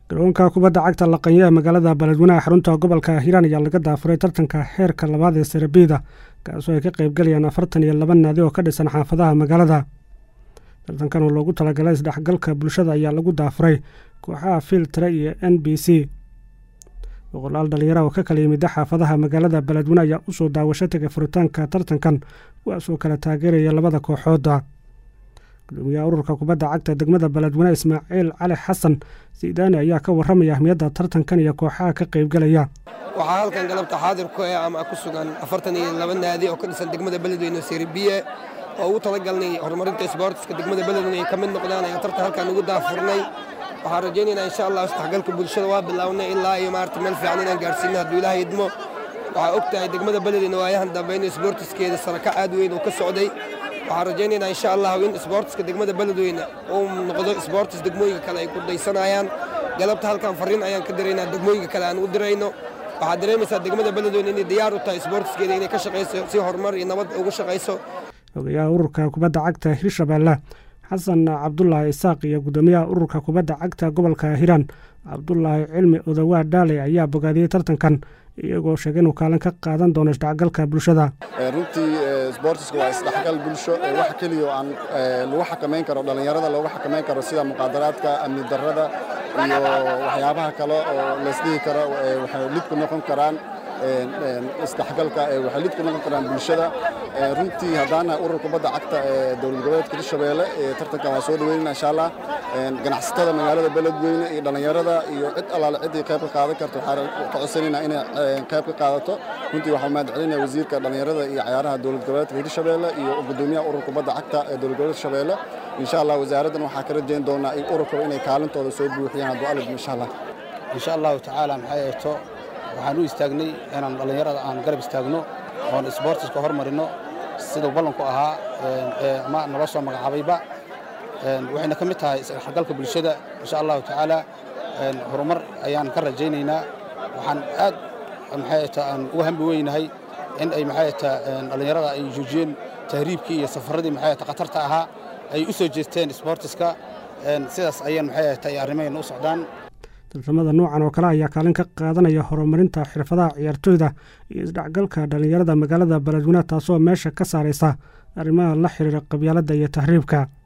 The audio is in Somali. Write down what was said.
garoonka kubadda cagta laqanya ee magaalada beledweynaha xarunta gobolka hiiraan ayaa laga daafuray tartanka heerka labaad ee sarabiida kaasoo ay ka qaybgalayaan afartan iyo laba naadi oo ka dhisan xaafadaha magaalada tartankan oo loogu talagalay isdhexgalka bulshada ayaa lagu daafuray kooxaha filtre iyo n b c boqolaal dhalinyara oo ka kala yimida xaafadaha magaalada beledweyne ayaa usoo daawasho tegay furitaanka tartankan kuwaasoo kala taageeraya labada kooxooda gudoomiyaha ururka kubadda cagta degmada beledweyne ismaaciil cali xasan sidaani ayaa ka warramaya ahmiyadda tartankan iyo kooxaha ka qaybgalaya waxaa halkan galabta xaadir ku eh ama ku sugan afartan iyo laba naadi oo ka dhisan degmada beledweyne seribiye oo ugu talagalnay horumarinta isboortiska degmada beledweyne ay ka mid noqdaan ayaan tartan halkan ugu daafurnay waxaan rajaynaynaa insha allah isdhexgalka bulshada waa bilownay ilaa iyo maarata meel fiican inaan gaarsiino hadduu ilaahay idmo waxaa og tahay degmada beledweyne waayahan dambe in isboortiskeeda saraka aad weyn uu ka socday waxaan rajaynaynaa insha allah in isboortiska degmada beledweyne uu noqdo isboortis degmooyinka kale ay ku daysanayaan galabta halkan fariin ayaan ka diraynaa degmooyinka kale aan u dirayno waxaad dareemaysaa degmada beledweyne inay diyaar u tahay isboortiskeeda inay ka shaqayso si horumar iyo nabad ugu shaqayso ogayaha ururka kubadda cagta hirshabeelle xasan cabdulaahi isaaq iyo guddoomiyaha ururka kubadda cagta gobolka hiiraan cabdulaahi cilmi odawaa dhaale ayaa bogaadiyey tartankan iyagoo sheegay inuu kaalin ka qaadan doono isdhexgalka bulshada runtii sboortiska waa isdhexgal bulsho wax keliya oo aan lagu xakamayn karo dhallinyarada loogu xakamayn karo sida muqaadaraadka amni darrada iyo waxyaabaha kale oo laysdhihi karo waxay lid ku noqon karaan isdhexgalka waxay lid ku noqon karaan bulshada runtii haddaana urur kubadda cagta ee dowlad goboleedka hirshabeelle tartankan waa soo dhaweynayna insha allah ganacsatada magaalada beledweyne iyo dhallinyarada iyo cid allaale ciddii qayb ka qaadan karto waxaan ka codsanaynaa inay qayb ka qaadato runtii waxaan mahad celinaya wasiirka dhallinyarada iyo cayaaraha dowlad goboleedka hirshabeelle iyo gudoomiyaha urur kubadda cagta ee dowlad goboleedka hirshabeelle insha allah wasaaraddan waxaa ka rajayn doonaa in ururkaba inay kaalintooda soo buuxiyaan hadduu alid insha allah insha allahu tacaala maxay eegto waxaan u istaagnay inaan dhallinyarada aan garab istaagno oon isboortiska hormarino siduu ballanku ahaa ama nala soo magacaabayba waxayna ka mid tahay isdhexgalka bulshada insha allahu tacaala horumar ayaan ka rajaynaynaa waxaan aad maxay aan uga hambi weynahay in ay maxay dhallinyarada ay joojiyeen tahriibkii iyo safaradii maxay khatarta ahaa ay u soo jeesteen isboortiska sidaas ayaan maxay arrimayna u socdaan tartamada noocan oo kale ayaa kaalin ka qaadanaya horumarinta xirfadaha ciyaartooyda iyo isdhexgalka dhallinyarada magaalada beledweyne taasoo meesha ka saaraysa arrimaha la xiriira qabyaaladda iyo tahriibka